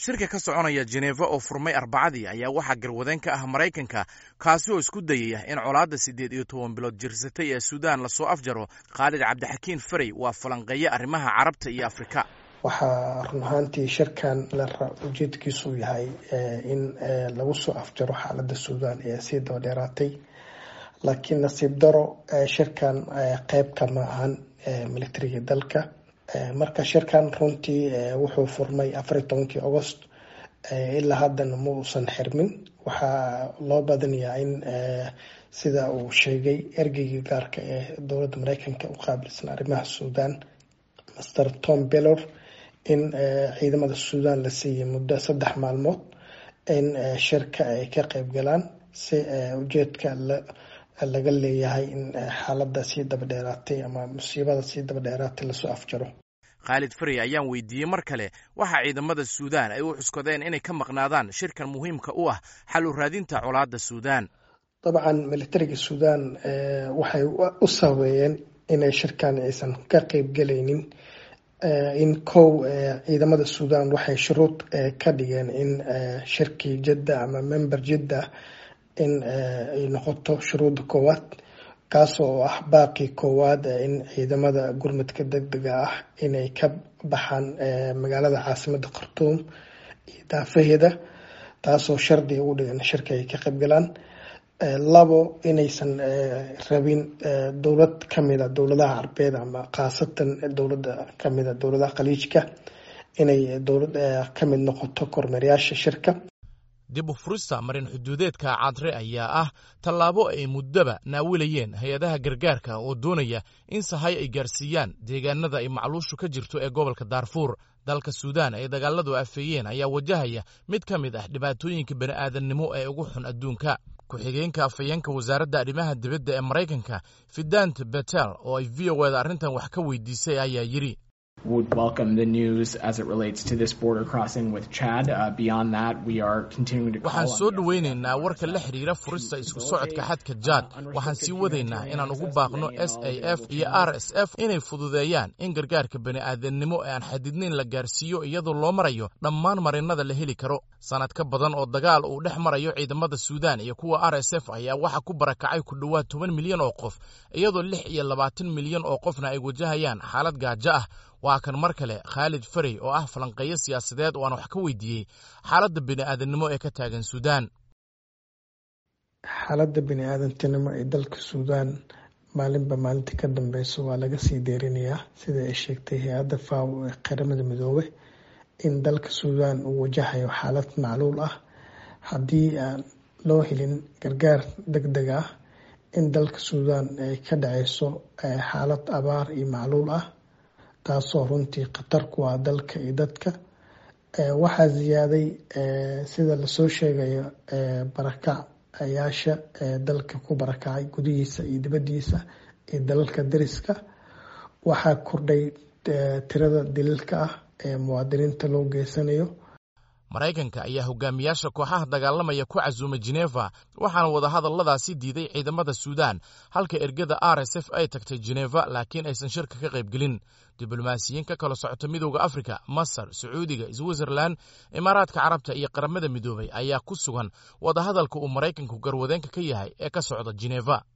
shirka ka soconaya jeneva oo furmay arbacadii ayaa waxaa garwadeen ka ah maraykanka kaasi oo isku dayaya in colaadda siddeed iyo toban bilood jirsatay ee suudaan lasoo afjaro khaalid cabdixakiin farey waa falanqeeye arrimaha carabta iyo afrika waxaa run ahaantii shirkan ujeedkiisu yahay in lagu soo afjaro xaaladda suudaan ee sii daba dheeraatay laakiin nasiib daro shirkan qeyb kama ahan militariga dalka marka shirkan runtii wuxuu furmay afar iyo tobankii agost ilaa haddana ma uusan xirmin waxaa loo badanayaa in sida uu sheegay ergeygii gaarka ee dowladda mareykanka u qaabilsan arrimaha suudaan master tom bellor in ciidamada suudaan la siiyey muddo saddex maalmood in shirka ay ka qeyb galaan si ujeedka laga leeyahay in xaaladda sii daba dheeraatay ama musiibada sii daba dheeraatay lasoo afjaro khaalid farey ayaan weydiiyey mar kale waxaa ciidamada suudaan ay u cuskadeen inay ka maqnaadaan shirkan muhiimka u ah xal u raadinta colaadda suudaan dabcan militariga suudaan waxay u sabeeyeen inay shirkan aysan ka qeyb galaynin in kow ciidamada suudaan waxay shuruud ka dhigeen in shirkii jidda ama member jidda in ay noqoto shuruudda koowaad kaas oo ah baaqii koowaad in ciidamada gurmadka deg dega ah inay ka baxaan magaalada caasimada khartuum iyo daafaheeda taasoo shardi ugu dhigan shirka ay ka qayb galaan labo inaysan rabin dowlad kamida dowladaha carbeed ama khaasatan dowlada kamida dowladaha khaliijka inay dowlad kamid noqoto kormeerayaasha shirka dib u furista marin xuduudeedka cadre ayaa ah tallaabo ay muddoba naawilayeen hay-adaha gargaarka oo doonaya in sahay ay gaarsiiyaan deegaanada ay macluushu ka jirto ee gobolka daarfuur dalka suudaan ay dagaaladu afeeyeen ayaa wajahaya mid ka mid ah dhibaatooyinka bani'aadannimo ee ugu xun adduunka ku-xigeenka afhayeenka wasaaradda arrimaha dibadda ee maraykanka fidant betel oo ay v o eda arrintan wax ka weydiisay ayaa yidhi would welcome the news as it relates to this border crossing with Chad. Uh, beyond that, we are continuing to waxaan soo dhoweynaynaa warka la xidhiira furista isku socodka xadka jaad waxaan sii wadaynaa inaan ugu baaqno s a f iyo r s f inay fududeeyaan in gargaarka bani'aadamnimo ee aan xadidnayn la gaarsiiyo iyadoo loo marayo dhammaan marinada la heli karo sanad ka badan oo dagaal uu dhex marayo ciidamada suudaan iyo kuwa r s f ayaa waxaa ku barakacay ku dhowaad toban milyan oo qof iyadoo lix iyo labaatan milyan oo qofna ay wajahayaan xaalad gaajo ah waa kan mar kale khaalid farey oo ah falanqeeyo siyaasadeed oo aan wax ka weydiiyey xaaladda bini'aadanimo ee ka taagan suudaan xaaladda bini-aadantinimo ee dalka suudaan maalinba maalinta ka dambeyso waa laga sii deerinayaa sida ay sheegtay hay-adda faw ee qaramada midoobe in dalka suudaan uu wajahayo xaalad macluul ah haddii aan loo helin gargaar deg deg ah in dalka suudaan ay ka dhaceyso xaalad abaar iyo macluul ah taasoo runtii khatar ku ah dalka iyo dadka waxaa ziyaaday sida lasoo sheegayo barakacayaasha dalka ku barakacay gudihiisa iyo dibadiisa iyo dalalka dariska waxaa kordhay tirada daliilka ah ee muwaadiniinta loo geysanayo maraykanka ayaa hogaamiyaasha kooxaha dagaalamaya ku casuumay jeneva waxaana wadahadalladaasi diiday ciidamada suudaan halka ergada r s f ay tagtay jeneva laakiin aysan shirka ka qaybgelin diblomaasiyiin ka kala socota midooda afrika masar sacuudiga switzerlan imaaraadka carabta iyo qaramada midoobay ayaa ku sugan wadahadalka uu maraykanku garwadeenka ka yahay ee ka socda jeneva